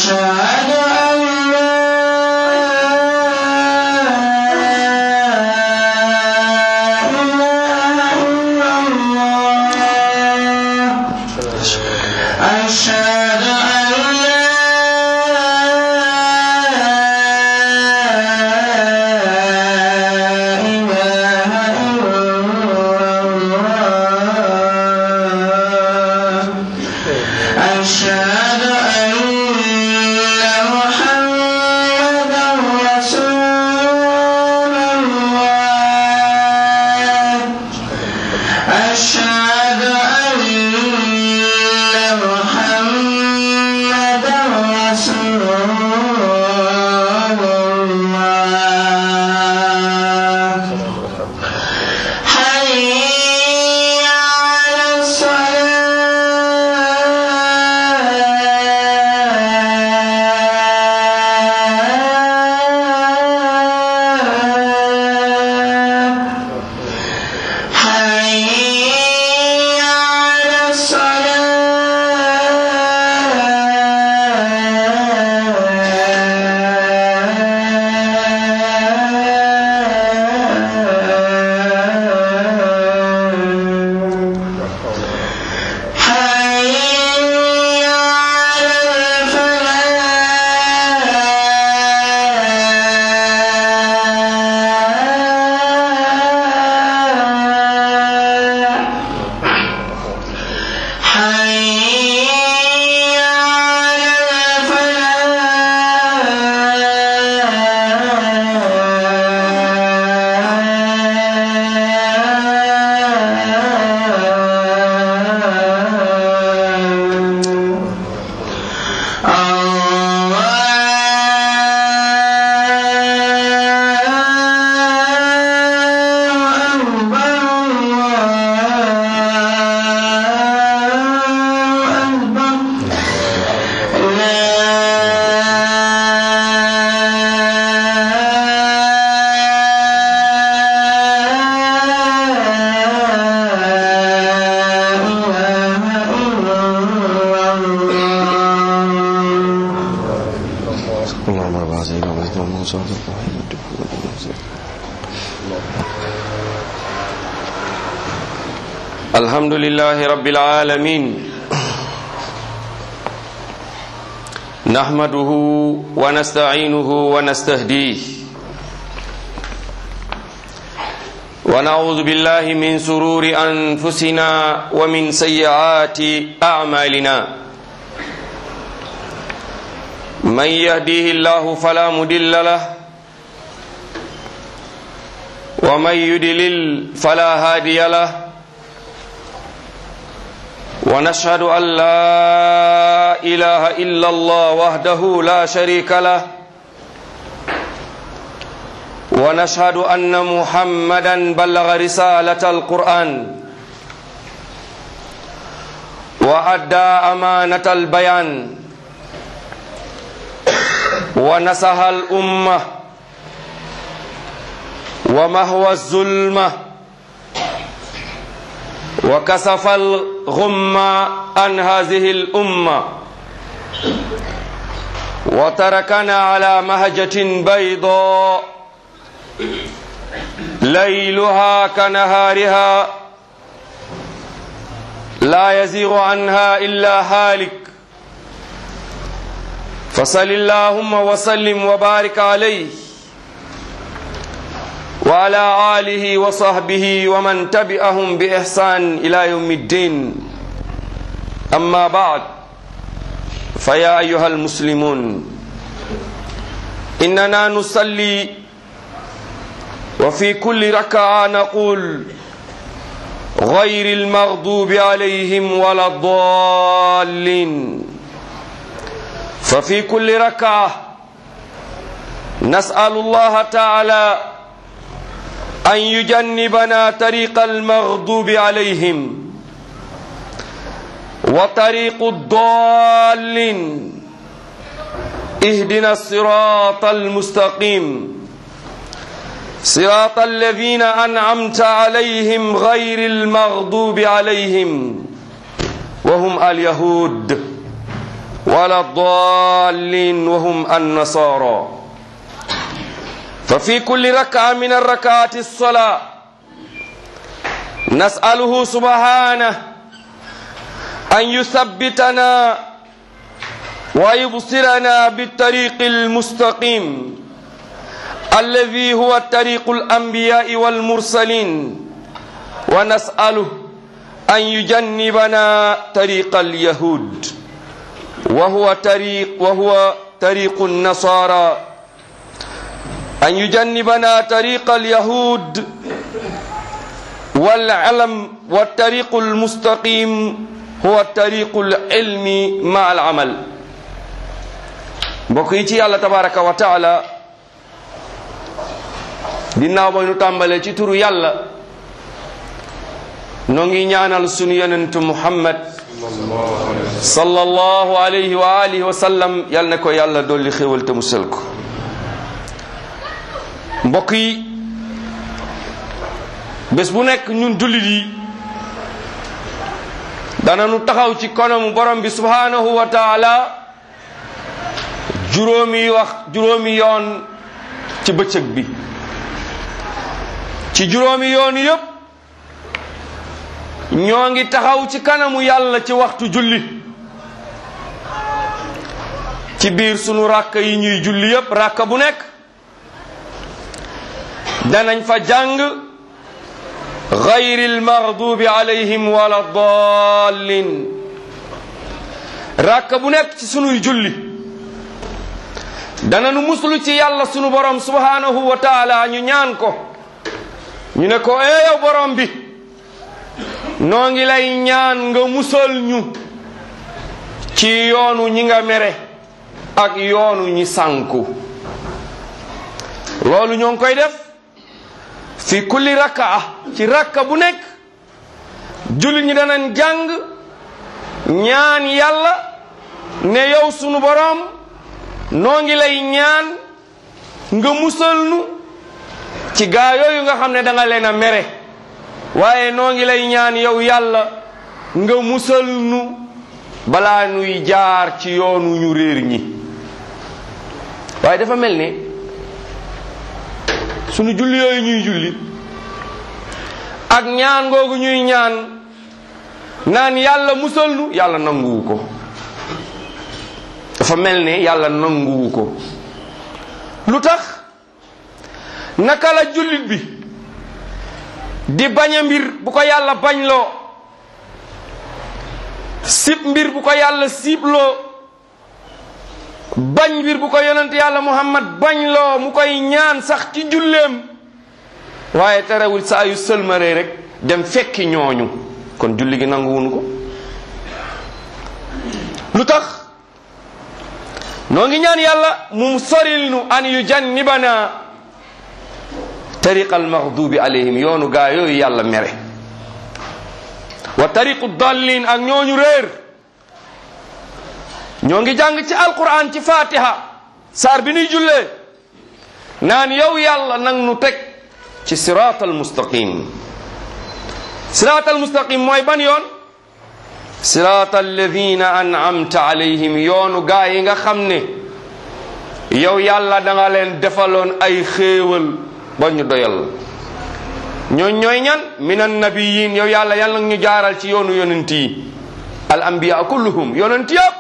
أشهد أن لا إله إلا الله أشهد أن لا إله إلا الله أشهد أن محمدا رسول الله أشهد أن محمدا رسول الله حي على الصلاة حي على الصلاة حي على الفلاح حي على الفلاح اللهم رب هذه الأمة والموسى والموحد الحمد لله رب العالمين نحمده ونستعينه ونستهديه ونعوذ بالله من سرور أنفسنا ومن سيئات أعمالنا من يهديه الله فلا مدل له ومن يدلل فلا هادي له ونشهد أن لا إله إلا الله وحده لا شريك له ونشهد أن محمدا بلغ رسالة القرآن وأدى أمانة البيان ونصح الأمة ومهوى الظلمة وكسف الغم عن هذه الأمة وتركنا على مهجة بيضاء ليلها كنهارها لا يزيغ عنها إلا هالك فصل اللهم وسلم وبارك عليه وعلى آله وصحبه ومن تبعهم بإحسان إلى يوم الدين أما بعد فيا أيها المسلمون إننا نصلي وفي كل ركعة نقول غير المغضوب عليهم ولا الضالين ففي كل ركعة نسأل الله تعالى أن يجنبنا طريق المغضوب عليهم وطريق الضالين اهدنا الصراط المستقيم صراط الذين أنعمت عليهم غير المغضوب عليهم وهم اليهود ولا الضالين وهم النصارى ففي كل ركعة من الركعات الصلاة نسأله سبحانه أن يثبتنا ويبصرنا بالطريق المستقيم الذي هو طريق الأنبياء والمرسلين ونسأله أن يجنبنا طريق اليهود وهو طريق وهو طريق النصارى أن يجنبنا طريق اليهود والعلم والطريق المستقيم هو طريق العلم مع العمل بقيتي الله تبارك وتعالى ginnaaw ba ñu tàmbalee ci turu yàlla noo ngi ñaanal sunu yonentu muhammad sallallahu alayhi wa alihi wa sallam yal na ko yàlla dolli xéwal te musal ko mbokk yi bés bu nekk ñun jullit yi dananu taxaw ci kanamu borom bi subhanahu wa taala juróomi wax juróomi yoon ci bëccëg bi ci juróomi yoon yépp ñoo ngi taxaw ci kanamu yàlla ci waxtu julli ci biir sunu ràkk yi ñuy julli yépp ràkk bu nekk danañ fa jàng gayril maghdubi alayhim wala dallin ràkk bu nekk ci sunuy julli dananu muslu ci yàlla sunu borom subhanahu wa taala ñu ñaan ko ñu ne ko ee yow borom bi noo ngi lay ñaan nga musal ñu ci yoonu ñi nga mere ak yoonu ñi sànku loolu ñoo ngi koy def fi kulli rakkaa ci rakka bu nekk jullit ñi danañ jàng ñaan yàlla ne yow sunu borom noo ngi lay ñaan nga musal nu ci gaa yooyu nga xam ne da nga leen a mere waaye noo ngi lay ñaan yow yàlla nga musal nu balaa nuy jaar ci yoonu ñu réer ñi waaye dafa mel ni sunu julli yooyu ñuy julli ak ñaan googu ñuy ñaan naan yàlla musal nu yàlla nanguwu ko dafa mel ne yàlla nanguwu ko lu tax naka la jullit bi di bañ a mbir bu ko yàlla bañ loo sib mbir bu ko yàlla sibloo bañ mbir bu ko yonent yàlla muhammad bañ loo mu koy ñaan sax ci julleem waaye terewul saa yu sëlmaree rek dem fekki ñooñu kon julli gi nanguwunu ko lu tax noo ngi ñaan yàlla mu soril nu an yu jannibana tariqa almaghdubi alayhim yoonu gaa yooyu yàlla mere wa tariqu dallin ak ñooñu réer ñoo ngi jàng ci alquran ci fatiha saar bi nuy jullee naan yow yàlla nang nu teg ci sirat almustaqim sirat almustaqim mooy ban yoon sirat alladina an'amta alayhim yoonu gaa yi nga xam ne yow yàlla da nga leen defaloon ay xéewal ba ñu doyal ñooñ ñooy ñan min annabiyin yow yàlla yàlla nag ñu jaaral ci yoonu yonent yi al anbiya kulluhum yonent yëpp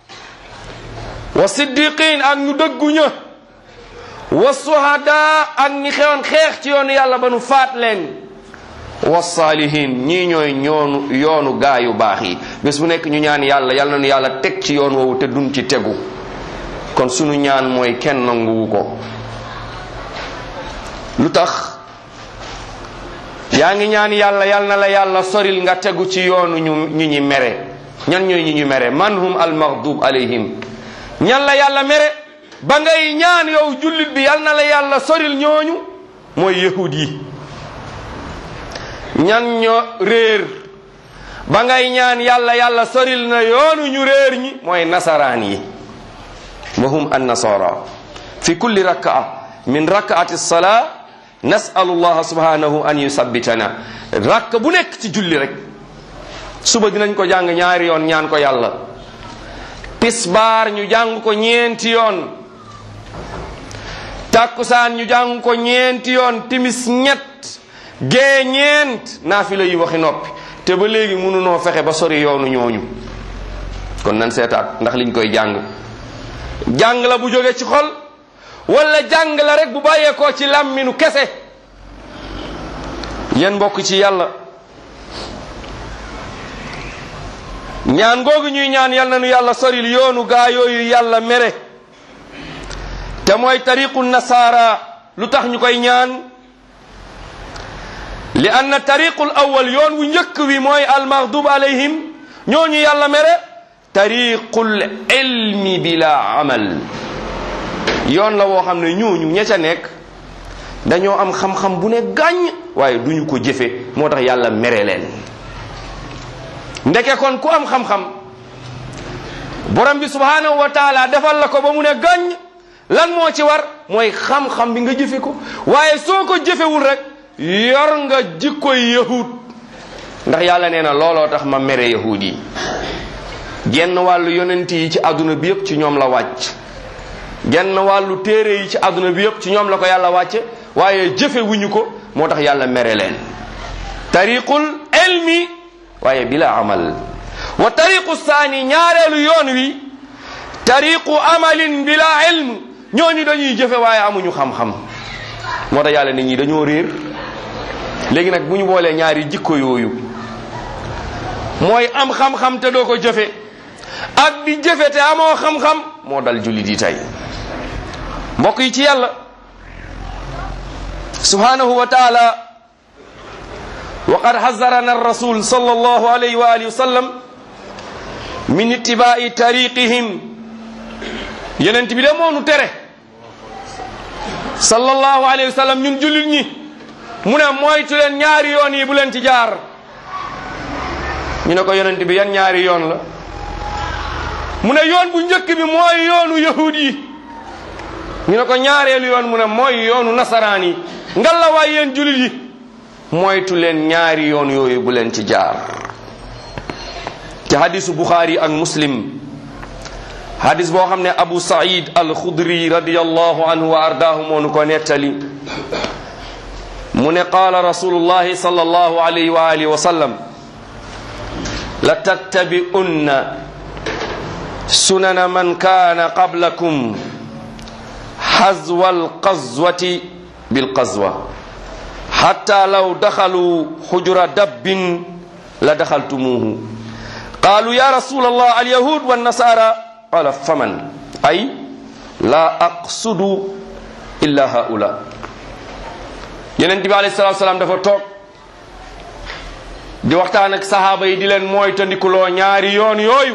wa siddiqin ak ñu dëggu ña wa suhada ak ñi xewoon xeex ci yoonu yàlla ba nu faat leen wa saalihin ñii ñooy ñoonu yoonu gaa yu baax yi bés bu nekk ñu ñaan yàlla yàlla na nu yàlla teg ci yoon woowu te dun ci tegu kon sunu ñaan mooy kenn nanguwu ko lu tax yaa ngi ñaan yàlla yal na la yàlla soril nga tegu ci yoonu ñu ñu ñi mere ñan ñooy ñi ñu mere man hum al maghdub alayhim ñan la yàlla mere ba ngay ñaan yow jullit bi yal na la yàlla soril ñooñu mooy yahud yi ñan ñoo réer ba ngay ñaan yàlla yàlla soril na yoonu ñu réer ñi mooy nasaraan yi wa hum an nasara fi kulli rak'a min rak'ati salaa nasalu allah subhanahu an yusabbitana rakk bu nekk ci julli rek suba dinañ ko jàng ñaari yoon ñaan ko yàlla tisbaar ñu jàng ko ñeenti yoon takkusaan ñu jàng ko ñeenti yoon timis ñett gee ñeent naafila yi waxi noppi te ba léegi mënunoo fexe ba sori yoonu ñooñu kon nan seetaat ndax liñ koy jàng jàng la bu jóge ci xol wala jàng la rek bu bàyyeekoo ci làmminu kese yéen mbokk ci yàlla ñaan googu ñuy ñaan yal na nu yàlla soril yoonu gaa yooyu yàlla mere te mooy tariqu nasaara lu tax ñu koy ñaan li anna tariqul awwal yoon wu njëkk wi mooy almaghdub alayhim ñooñu yàlla mere tariqul ilmi bila amal yoon la woo xam ne ñooñu ña ca nekk dañoo am xam-xam bu ne gàññ waaye duñu ko jëfe moo tax yàlla mere leen ndeke kon ku am xam-xam borom bi subhanahu wa taala defal la ko ba mu ne gàññ lan moo ci war mooy xam-xam bi nga jëfe ko waaye soo ko jëfewul rek yor nga jikkoy yahud ndax yàlla nee na looloo tax ma mere yahud yi genn wàllu yonent yi ci àdduna bi yépp ci ñoom la wàcc genn wàllu téere yi ci àdduna bi yépp ci ñoom la ko yàlla wàcce waaye jëfe wuñu ko moo tax yàlla mere leen tariqul ilmi waaye bila amal wa tariqu saani ñaareelu yoon wi tariqu amalin bila ilm ñooñu dañuy jëfe waaye amuñu xam-xam moo tax yàlla nit ñi dañoo réer léegi nag bu ñu boolee ñaari jikko yooyu mooy am xam-xam te doo ko jëfe ak di jëfe te amoo xam-xam moo dal jullit yi tey mbokk yi ci yàlla subhanahu wa taala wa qad hazarana rasul sallallahu alayhi wa alihi wa sallam min ittibaai tariqihim yenent bi de moonu tere sallallahu alayhi wa sallam ñun jullit ñi mu ne moytu leen ñaari yoon yi bu leen ci jaar ñu ne ko yonent bi yan ñaari yoon la mu ne yoon bu njëkk bi mooy yoonu yahud yi ñu ne ko ñaareelu yoon mu ne mooy yoonu nasaraan yi ngalla waay yéen jullit yi moytu leen ñaari yoon yooyu bu leen ci jaar ci hadisu buxaari ak muslim hadis boo xam ne abu said al xudri radiallahu anhu wa ardaahu moo nu ko nettali mu ne qaala rasulullahi sallallahu alayhi wa alihi wa sallam la tattabi'unna sunana man kaana qablakum hazwa alqazwati bilqazwa hatta law dakhalu hujura dabbin la dakhaltumuhu qalu ya rasul allah alyahud wannasara qala faman ay la aqsudu illa haula yeneen bi alayhi salatu salaam dafa toog di waxtaan ak sahaaba yi di leen mooy tandikuloo ñaari yoon yooyu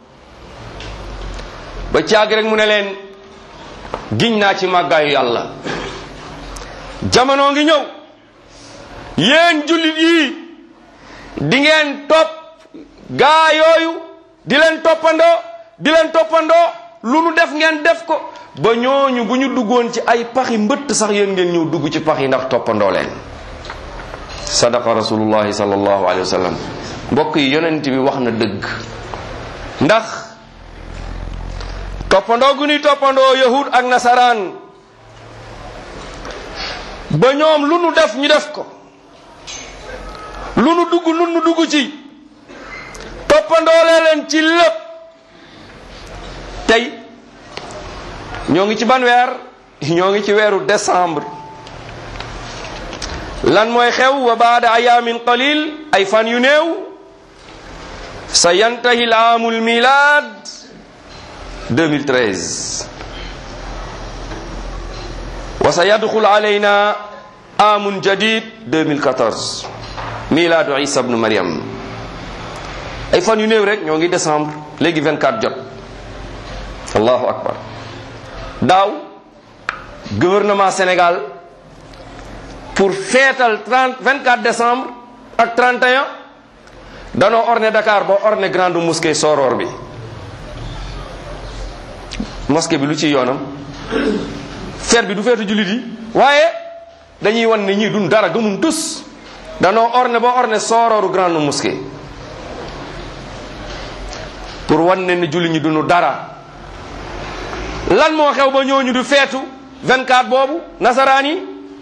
ba caag rek mu ne leen giñ naa ci màggaayu yàlla jamono ngi ñëw yéen jullit yi di ngeen topp gaa yooyu di leen toppandoo di leen toppandoo lu nu def ngeen def ko ba ñooñu bu ñu duggoon ci ay paxi mbëtt sax yéen ngeen ñëw dugg ci pax yi ndax toppandoo leen sadaqa rasulullahi sallallahu alayhi wa sallam mbokk yi yonent bi wax na dëgg ndax toppandoo gu ñuy toppandoo yahud ak nasaraan ba ñoom lu nu def ñu def ko lu nu dugg lu nu dugg ci toppandoo leen ci lépp tey ñoo ngi ci ban weer ñoo ngi ci weeru décembre lan mooy xew wa baada ayaamin qalil ay fan yu néew sa yantahi l aamul milad 2013 wa sa yadxul alayna aamun jadid 2014 miladu isa bnu mariam ay fan yu néew rek ñoo ngi décembre léegi 24 jot allahu akbar daaw gouvernement Sénégal pour feetal 30 24 décembre ak 31 danoo orné Dakar ba orné grande mosquée Soror bi mosquée bi lu ci yoonam feet bi du feetu jullit yi waaye dañuy wan ne ñii dun dara gëmun tus danoo orné ba orné Sororu grande mosquée pour wan ne ni julli ñi duñu dara lan moo xew ba ñooñu du feetu 24 boobu nasaraan yi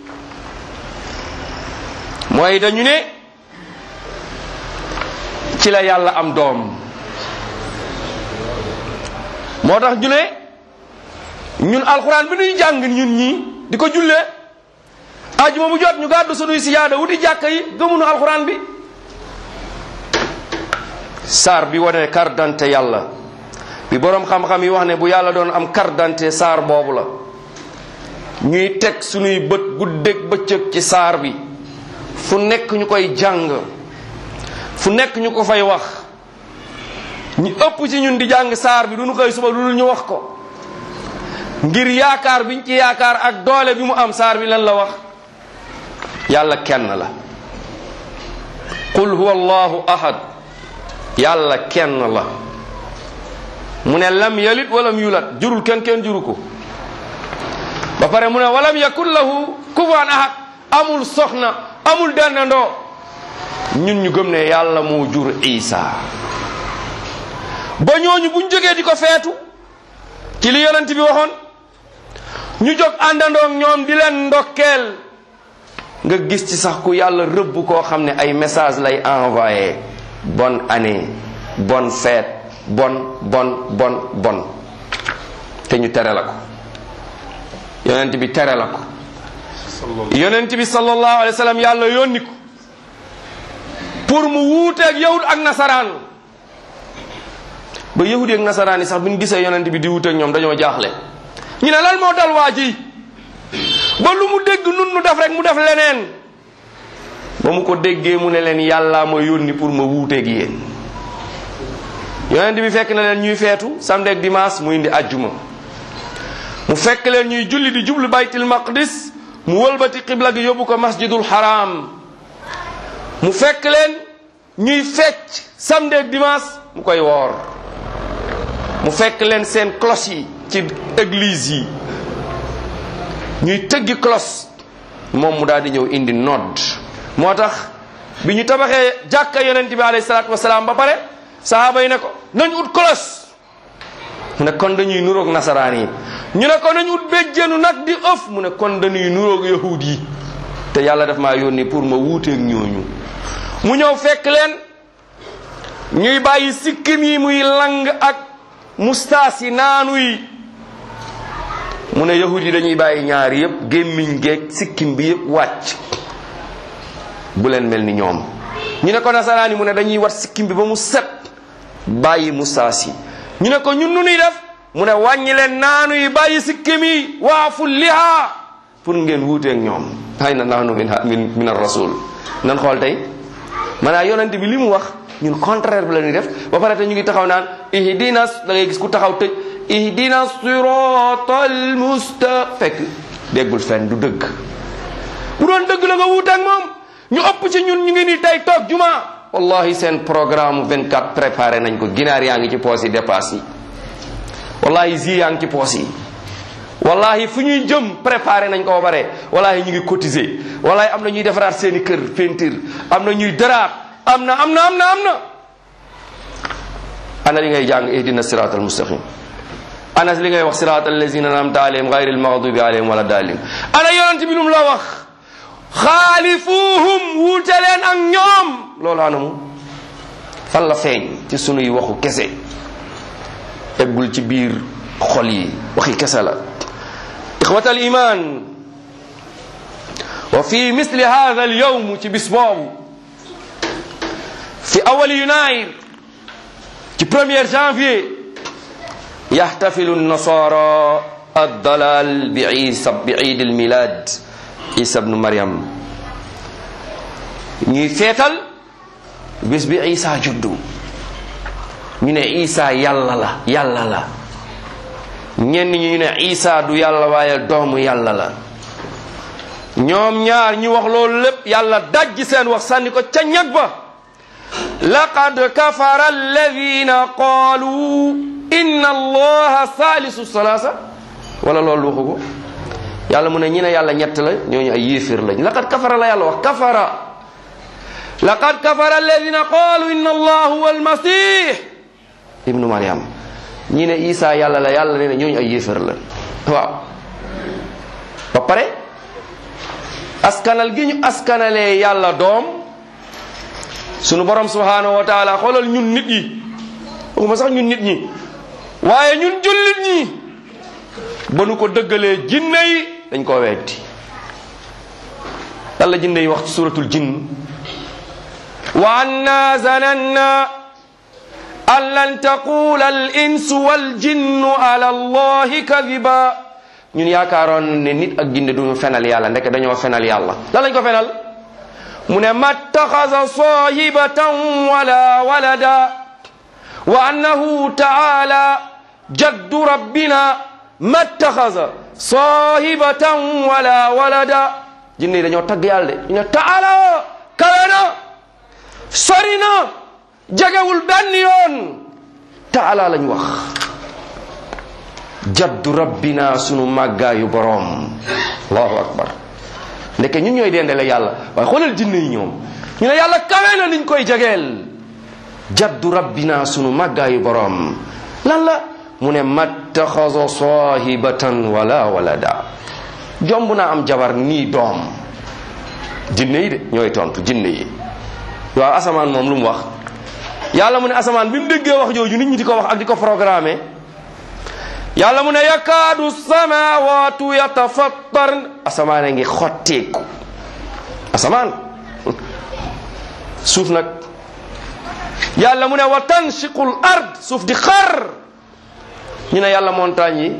mooy dañu ne ci la yàlla am doom moo tax ñu ne ñun alxuraan bi ñuy jàng ñun ñii di ko jullee ajuma bu jot ñu gàddu sunuy siyaada wuti jàkka yi gëmunu alxuraan bi saar bi wane carte d'identité yàlla bi boroom xam-xam yi wax ne bu yàlla doon am carte d'identité saar boobu la ñuy teg sunuy bët guddeeg bëccëg ci saar bi fu nekk ñu koy jàng fu nekk ñu ko fay wax ñu ëpp ci ñun di jàng saar bi du ñu koy suba lu dul ñu wax ko ngir yaakaar biñ ci yaakaar ak doole bi mu am saar bi lan la wax yàlla kenn la qul huwa allahu ahad yàlla kenn la mu ne lam yalit walam yulat jurul kenn kenn juru ko ba pare mu ne walam yakun lahu kufuwan ahad amul soxna amul dendandoo ñun ñu gëm ne yàlla moo jur isa ba ñooñu buñ jógee di ko feetu ci li yonent bi waxoon ñu jóg àndandoog ñoom di leen ndokkeel nga gis ci sax ku yàlla rëbb koo xam ne ay message lay envoyé bonne année bonne fête bon bon bon bon te ñu tere la ko yonent bi tere la ko yonent bi sallallahu alayhi wa sallam yàlla yónni ko pour mu wuuteeg yahud ak nasaraan ba yahudi ak nasaraan yi sax bi ñu gisee yonent bi di wuuteeg ñoom dañoo jaaxle ñu ne lan moo dal waa ji ba lu mu dégg nun nu def rek mu def leneen ba mu ko déggee mu ne leen yàllaa ma yónni pour ma wuuteeg yéen yonent bi fekk na leen ñuy feetu samedi ak dimanche mu indi ajjuma mu fekk leen ñuy julli di jublu baytil maqdis mu wëlbati xibla gi yóbbu ko masjidul haram mu fekk leen ñuy fecc samedi ak dimanche mu koy woor mu fekk leen seen cloche yi ci église yi ñuy tëggi cloche moom mu daal di ñëw indi nodd moo tax bi ñu tabaxee jàkka yonent bi alayhi salaatu wasalaam ba pare sahaaba yi ne ko nañ ut cloche mu ne kon dañuy nuroog nasaraan yi ñu ne ko nañ ut béjjéenu nag di ëf mu ne kon dañuy nuroog yahud yi te yàlla daf maa yónni pour ma wuuteeg ñooñu mu ñëw fekk leen ñuy bàyyi sikkim yi muy lang ak mustaas yi naanu yi mu ne yahud yi dañuy bàyyi ñaar yépp gémmiñ geeg sikkim bi yépp wàcc bu leen mel ni ñoom ñu ne ko nasaraan yi mu ne dañuy wat sikkim bi ba mu set bàyyi mustaas yi ñu ne ko ñun nu nuy def mu ne wàññi leen naanu yi bàyyi sikkim yi waafu liha pour ngeen wuuteeg ñoom hay na naanu min min min ar rasul nan xool tey maanaam yonent bi li mu wax ñun contraire bi la ñuy def ba pare te ñu ngi taxaw naan ihdina da ngay gis ku taxaw tëj ihdina siratal musta fekk déggul fenn du dëgg bu doon dëgg la nga wuuteeg moom ñu ëpp ci ñun ñu ngi ni tey toog juma wallahi seen programme 24 préparé nañ ko ginaar yaa ngi ci poos yi dépasse yi wallahi zi yaa ngi ci poos yi wallahi fu ñuy jëm préparé nañ ko ba pare wallahi ñu ngi cotiser wallahi am na ñuy defaraat seeni kër peinture am na ñuy daraat am na am na am na am na ana li ngay jàng ihdina sirat al mustaqim ana li ngay wax sirat allazina namta alayhim gayri al maghdubi alayhim wala dalin ana yonent bi lum la wax xaalifuhum wuute leen ak ñoom loolu anamu fan la feeñ ci sunuy waxu kese eggul ci biir xol yi waxi kese la ixwat al iman wa fi misli hada al yawm ci bis boobu fi awali yunair ci premier janvier yaxtafilu nasara addalal bi isa bi iid al milad isa bnu maryam ñuy feetal bis bi isa juddu ñu ne isa yàlla la yàlla la ñenn ñi ñu ne isa du yàlla waaye doomu yàlla la ñoom ñaar ñu wax loolu lépp yàlla dajji seen wax sànni ko ca ñag ba laqad kafara alladina qaalu inna allaha salisu salasa wala loolu waxu ko yàlla mu ne ñi ne yàlla ñett la ñooñu ay yéeféer lañ laqad kafara la yàlla wax kafara laqad kafara alladina qaalu inna allah huwa almasih ibnu mariam ñi ne isa yàlla la yàlla nee na ñooñu ay yéefar la waaw ba pare askanal gi ñu askanalee yàlla doom sunu borom subhanahu wa taala xoolal ñun nit yi waxuma sax ñun nit ñi waaye ñun jullit ñi ba nu ko dëggalee jinne yi dañ koo weddi yàlla jinne yi wax ci suratul jinn wa anna zananna an lan taqula al insu wal jinnu ala allahi kadiba ñun yaakaaroon ne nit ak jinne duñu fenal yàlla ndeke dañoo fenal yàlla lan lañ ko fenal mu ne mattaxasa sahibatan wala walada wa annahu taala jaddu rabbina mattaxasa sahibatan wala walada jinne yi dañoo tagg yàlla de ñu ne taala kawe na sori na jegewul benn yoon taala lañ wax jaddu rabbina sunu màggaayu boroom allahu akbar ndeke ñun ñooy dendale yàlla waaye xoolal jinne yi ñoom ñu ne yàlla kawe na niñ koy jegeel jaddu rabbina sunu màggaayu boroom lan la mu ne mattaxasa sahibatan wala walada jomb naa am jabar nii doom jinne yi de ñooy tontu jinne yi waaw asamaan moom lu mu wax yàlla mu ne asamaan bi mu déggee wax jooju nit ñi di ko wax ak di ko programmer yàlla mu ne yakaadu samawatu yatafattar asamaan a ngi xotteeku asamaan suuf nag yàlla mu ne wa tanshiqul ard suuf di xar ñu ne yàlla montagne yi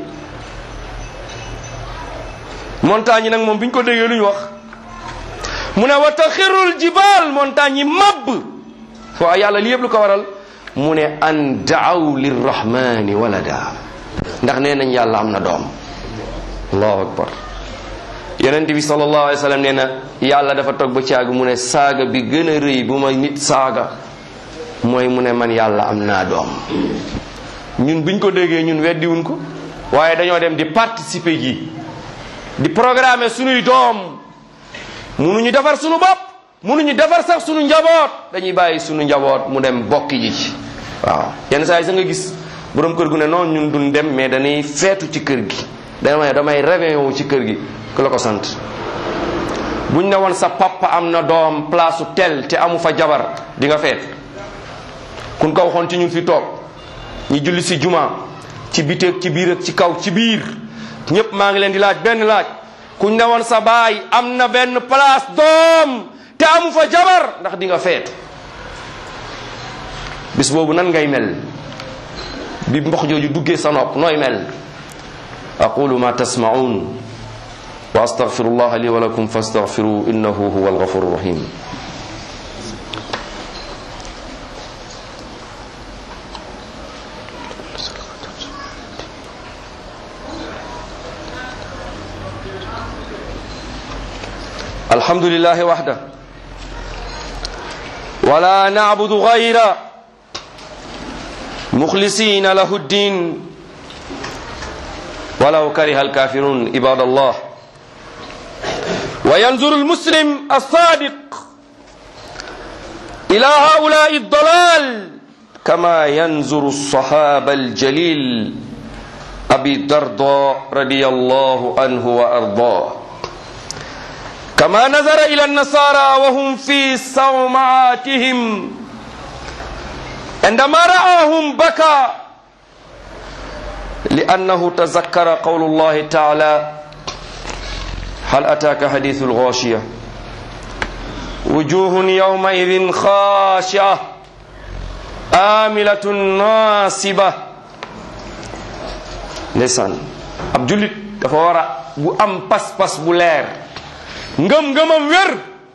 montagne yi nag moom bi ñu ko déggee lu ñu wax mu ne wa taxirul jibal montagne yi mabb waaw yàlla li yëpp lu ko waral mu ne an daaw lirrahmani walada ndax nee nañ yàlla am na doom allahu akbar yonent bi sallallahu alayhi wa sallam nee na yàlla dafa toog ba caag mu ne saaga bi gën a rëy bu ma nit saaga mooy mu ne man yàlla am naa doom ñun biñ ko déggee ñun weddiwuñ ko waaye dañoo dem di participer ji di programmer sunuy doom munuñu defar sunu bopp munuñu defar sax sunu njaboot dañuy bàyyi sunu njaboot mu dem bokk ji ci waaw yenn saa yi sa nga gis borom kër gu ne noonu ñun duñ dem mais dañuy feetu ci kër gi damay damay réveillon wu ci kër gi ku la ko sant buñ ne woon sa papa am na doom place su tel te amu fa jabar di nga feet kun ko waxoon ci ñun fi toog ñi julli si juma ci biteeg ci biir ak ci kaw ci biir ñëpp maa ngi leen di laaj benn laaj kuñ ne woon sa baay am na benn place doom te amu fa jabar ndax di nga feetu bis boobu nan ngay mel bi mbox jooju duggee sa nopp nooy mel aqulu ma tasmaun wa astaghfiru allah li wa lakum fastaghfiru innahu huwa alghafuru rahim الحمد لله وحده ولا نعبد غيره مخلصين له الدين ولو كره الكافرون عباد الله وينظر المسلم الصادق إلى هؤلاء الضلال كما ينظر الصحابة الجليل أبي الدرداء رضي الله عنه وأرضاه كما نظر إلى النصارى وهم في صومعاتهم عندما رآهم بكى لأنه تذكر قول الله تعالى هل أتاك حديث الغاشية وجوه يومئذ خاشعة آملة ناصبة ndeysaan ab jullit dafa war a bu am pas-pas bu leer ngëm-ngëmam wér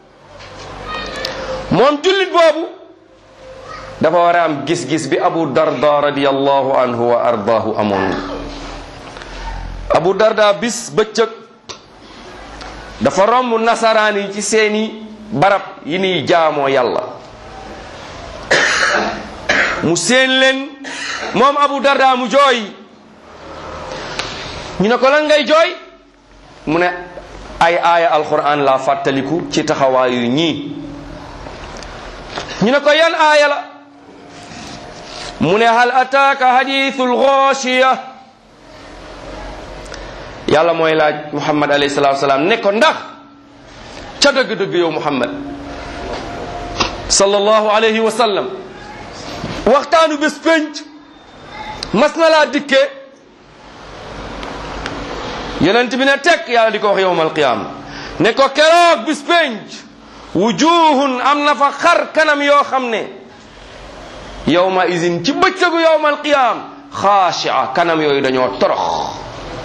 moom jullit boobu dafa war a am gis-gis bi abu darda radiallahu anhu wa ardaahu amoon abu darda bis bëccëg dafa romb nasaraan yi ci seeni barab yi niy jaamoo yàlla mu seen leen moom abu darda mu jooy ñu ne ko lan ngay jooy mu ne ay aaya alquran la fàttaliku ci taxawaayu ñii ñu ne ko yan aaya la mu ne hal ataaka hadithul ghashiya yàlla mooy laaj muhammad alayhi salatu wasalaam ne ko ndax ca dëgg-dëgg yow muhammad sallallahu alayhi wa sallam waxtaanu bés pénc mas na laa dikkee yonent bi ne tekk yàlla di ko wax yowmal qiyaama ne ko keroog bis pénc wujuhun am na fa xar kanam yoo xam ne yowma isin ci bëccëgu yowmal qiyaam xaashia kanam yooyu dañoo torox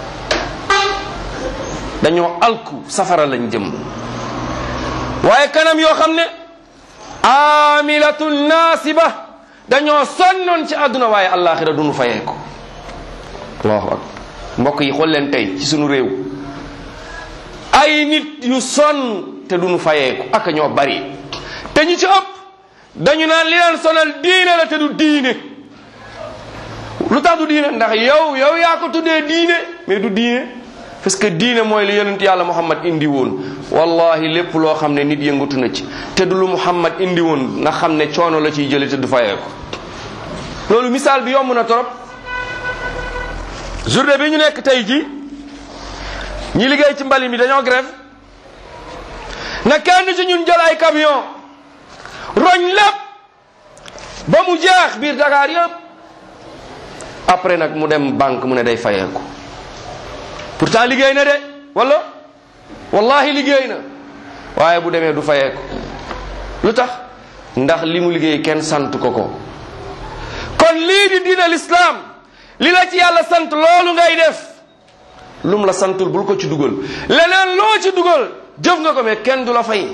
dañoo alku safara lañ jëm waaye kanam yoo xam ne amilatun naasiba dañoo sonnoon ci àdduna waaye allaaxira duñu fayee ko allahu akbar mbokk yi xool leen tey ci sunu réew ay nit yu sonn te duñu fayeeku ak ñoo bari te ñu ci ëpp dañu naan li leen sonal diine la te du diine lu tax du diine ndax yow yow yaa ko tuddee diine mais du diine parce que diine mooy li yonent yàlla muhammad indi woon wallahi lépp loo xam ne nit yëngatu na ci te du lu muhammad indi woon na xam ne coono la ciy jële te du fayeeku loolu misaal bi yomb na torop journée bi ñu nekk tey ji ñi liggéey ci mbali mi dañoo grève na kenn ci ñun jël ay camion roñ lépp ba mu jeex biir Dakar yëpp après nag mu dem banque mu ne day fayeeku pourtant liggéey na de wala wallahi liggéey na waaye bu demee du fayeeku lu tax ndax li mu liggéey kenn sant ko ko kon lii di diina l'islam li la ci yàlla sant loolu ngay def lum la santul bul ko ci dugal leneen loo ci dugal jëf nga ko mais kenn du la fay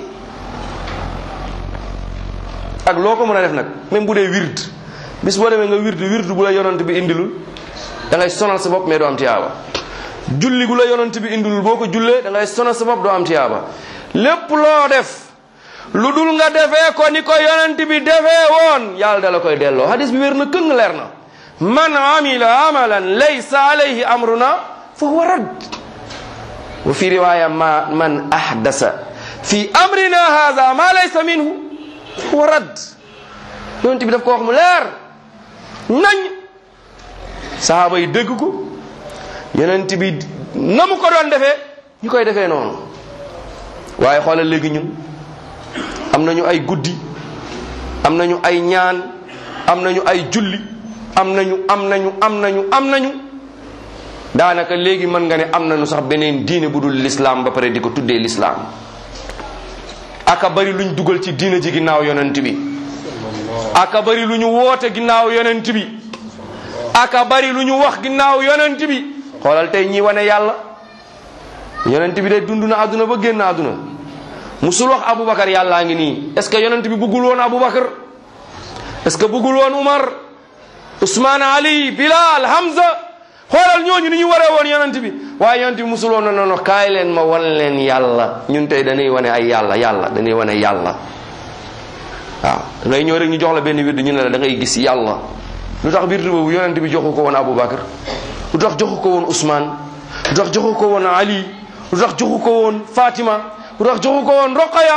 ak loo ko mën a def nag même bu dee wird bis boo demee nga wird wird bu la yonant bi indilul da ngay sonal sa bopp mais doo am tiyaaba julli gu la yonant bi indilul boo ko jullee da ngay sonal sa bopp doo am tiyaaba lépp loo def lu dul nga defee ko ni ko yonant bi defee woon yàlla da la koy delloo hadis bi wér na këng leer na man amila amalan laysa alayhi amruna fa huwa rad wa fi riwaya ma man ahdasa fi amrina hadha ma laysa minhu fa huwa rad yonent bi daf ko wax mu leer nañ sahaaba yi dégg ko yonent bi na mu ko doon defee ñu koy defee noonu waaye xoolal léegi ñun am nañu ay guddi am nañu ay ñaan am nañu ay julli am nañu am nañu am nañu am nañu daanaka léegi mën nga ne am nañu sax beneen diine bu dul lislaam ba pare di ko tuddee lislaam aka bari luñ dugal ci diine ji ginnaaw yonent bi aka bari lu ñu woote ginnaaw yonent bi aka bari lu ñu wax ginnaaw yonent bi xoolal tey ñi wane yàlla yonent bi de dund na àdduna ba génn àdduna musul wax aboubacar yàllaa ngi nii est ce que yonent bi bëggul woon aboubacar est ce que bëggul woon umar Ousmane Ali Bilal Hamza xoolal ñooñu ni ñu waree woon yonent bi waaye yonent bi musul woon na noonu kaay leen ma wan leen yàlla ñun tey dañuy wane ay yàlla yàlla dañuy wane yàlla waaw da ngay ñëw rek ñu jox la benn wird ñu ne la da ngay gis yàlla lu tax wird boobu yonent bi joxu ko woon Aboubacar lu tax joxu ko woon Ousmane lu tax joxu ko woon Ali lu tax joxu ko woon Fatima lu tax joxu ko woon Roqaya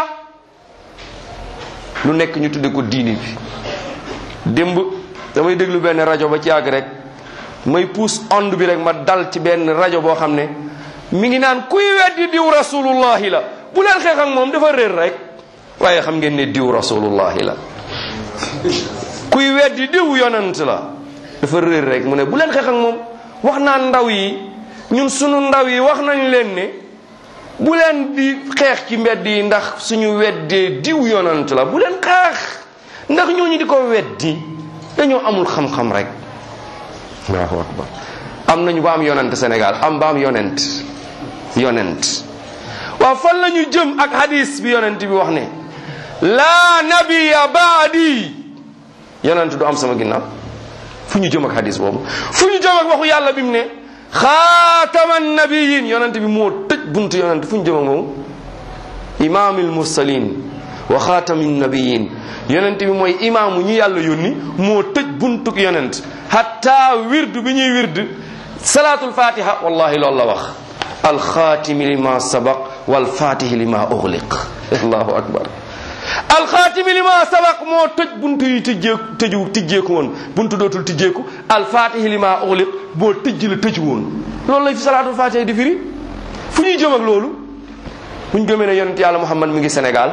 lu nekk ñu tudde ko diini bi démb damay déglu benn rajo ba ci àgg rek may puus onde bi rek ma dal ci benn rajo boo xam ne mi ngi naan kuy weddi diw rasulullahi la bu leen xeex ak moom dafa réer rek waaye xam ngeen ne diw rasulullahi la kuy weddi diw yonent la dafa réer rek mu ne bu leen xeex ak moom wax naa ndaw yi ñun sunu ndaw yi wax nañ leen ne bu leen di xeex ci mbedd yi ndax suñu weddee diw yonent la bu leen xeex ndax ñooñu di ko weddi dañoo amul xam-xam rek allahu akbar am nañu ba am yonent Sénégal am ba am yonent yonent waaw fan la ñu jëm ak hadis bi yonent bi wax ne laa nabiya baadi yonent du am sama ginnaaw fu ñu jëm ak hadis boobu fu ñu jëm ak waxu yàlla bi mu ne xaataman nabiyin yonent bi moo tëj buntu yonent fu ñu jëm ak moom imaamil mursalin wa xaatamin nabiyin yonent bi mooy imaamu ñi yàlla yónni moo tëj buntuk yonent hatta wirdu bi ñuy wird salaatul fatiha wallahi loolu la wax alxaatimi lima sabaq walfatihi lima uxliq allahu akbar alxaatimi li ma sabaq moo tëj buntu yi tijjeeku tëju tijjeeku woon buntu dootul tijjeeku alfaatihi li ma uxliq boo tëj la tëju woon loolu lay fi salaatul faatiha di firi fu ñuy jëm ak loolu bu ñu gëmee ne yonent yàlla muhammad mi ngi Sénégal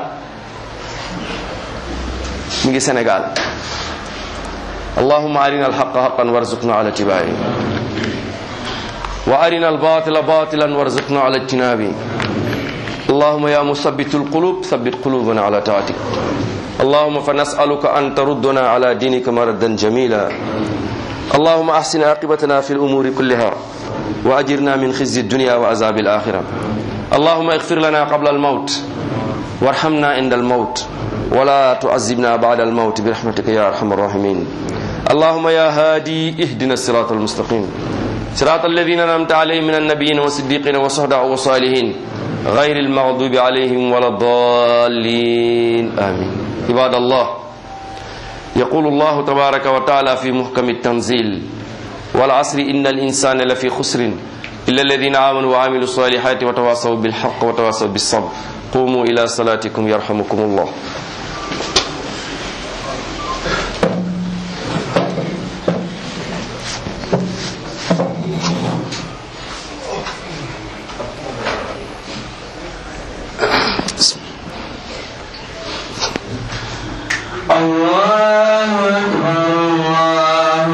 mi ngi Sénégal allahumma arina alhaqa haqan warzuqna ala tibai wa arina albatila batilan warzuqna ala ijtinabi اللهم يا مثبت القلوب ثبت قلوبنا على طاعتك اللهم فنسألك أن تردنا على دينك مردا جميلا اللهم أحسن عاقبتنا في الأمور كلها وأجرنا من خزي الدنيا وعذاب الآخرة اللهم اغفر لنا قبل الموت وارحمنا عند الموت ولا تعذبنا بعد الموت برحمتك يا أرحم الراحمين اللهم يا هادي اهدنا الصراط المستقيم صراط الذين أنعمت عليهم من النبيين والصديقين والصهداء والصالحين غير المغضوب عليهم ولا الضالين آمين عباد الله يقول الله تبارك وتعالى في محكم التنزيل والعصر إن الإنسان لفي خسر إلا الذين آمنوا وعملوا الصالحات وتواصوا بالحق وتواصوا بالصبر قوموا إلى صلاتكم يرحمكم الله